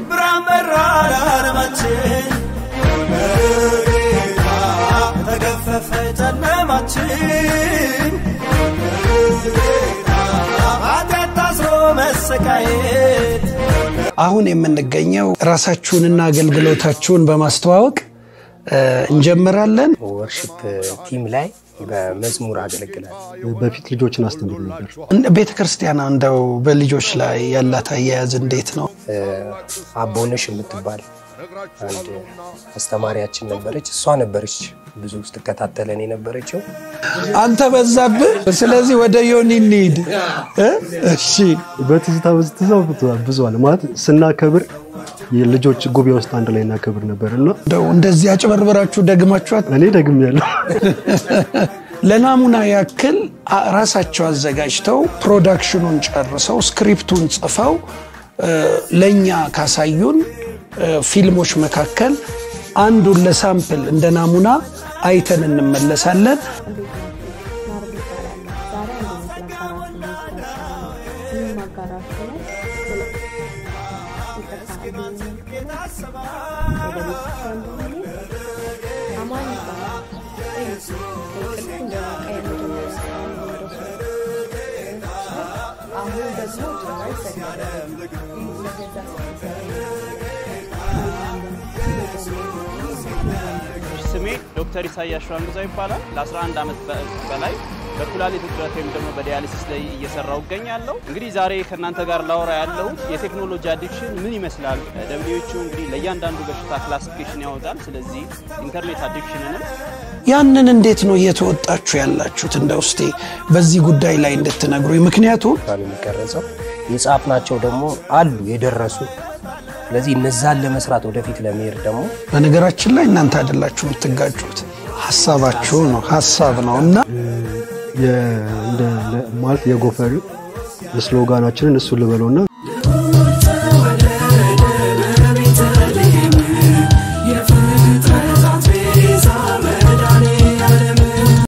ብርሃን በራ ለዓለማችን በጌታ ተገፈፈ ጨለማችን በጌታ ኃጢአት ታስሮ መሰቃየት አሁን የምንገኘው ራሳችሁንና አገልግሎታችሁን በማስተዋወቅ እ፣ እንጀምራለን። ወርሽፕ ቲም ላይ በመዝሙር አገለግላል። በፊት ልጆችን አስተምር ነበር። ቤተ ክርስቲያን እንደው በልጆች ላይ ያላት አያያዝ እንዴት ነው? አቦነሽ የምትባል አንድ አስተማሪያችን ነበረች። እሷ ነበረች ብዙ ስትከታተለን የነበረችው። አንተ በዛብህ። ስለዚህ ወደ ዮኒ እንሂድ እ? እሺ በትዝታ በትዝታ ብዙዋል ማለት ስናከብር የልጆች ጉባኤ ውስጥ አንድ ላይ እናከብር ነበር እና እንደው እንደዚህ አጭበርብራችሁ ደግማችኋት እኔ ደግም ያለው ለናሙና ያክል አ- ራሳቸው አዘጋጅተው ፕሮዳክሽኑን ጨርሰው ስክሪፕቱን ጽፈው እ፣ ለእኛ ካሳዩን እ፣ ፊልሞች መካከል አንዱን ለሳምፕል እንደ ናሙና አይተን እንመለሳለን። ማድረግ ይቻላል። ዛሬ አንድ ይመስላል አራት ሚኒት ይህም አጋራችሁ ነው። ይቅርታ ወደ ቤተክርስቲያን በመሄድ አማን ይባላል። እንቅልፍ እንደነቃ የመጀመሪያ ስራውን በወደሱ አሁን ደግሞ ጀማ ይሰግዳል። ለገዛ ስሜ ዶክተር ኢሳያስ ሸዋንግዛ ይባላል። ለ11 ዓመት በ- በላይ በኩላሊት እጥረት ወይም ደግሞ በዲያሊሲስ ላይ እየሰራው እገኛለሁ። እንግዲህ ዛሬ ከእናንተ ጋር ላወራ ያለሁት የቴክኖሎጂ አዲክሽን ምን ይመስላል። ደብሊዎቹ እንግዲህ ለእያንዳንዱ በሽታ ክላሲፊኬሽን ያወጣል። ስለዚህ ኢንተርኔት አዲክሽንንም ያንን እንዴት ነው እየተወጣችሁ ያላችሁት? እንደ ውስጤ በዚህ ጉዳይ ላይ እንድትነግሩኝ። ምክንያቱም ነው የሚቀረጸው። የጻፍናቸው ደግሞ አሉ የደረሱ። ስለዚህ እነዛን ለመስራት ወደፊት ለመሄድ ደግሞ በነገራችን ላይ እናንተ አይደላችሁ የምትጋጩት፣ ሀሳባችሁ ነው ሀሳብ ነው እና የ- እንደ- ለ- ማለት የጎፈር ስሎጋናችንን እሱን ልበለውና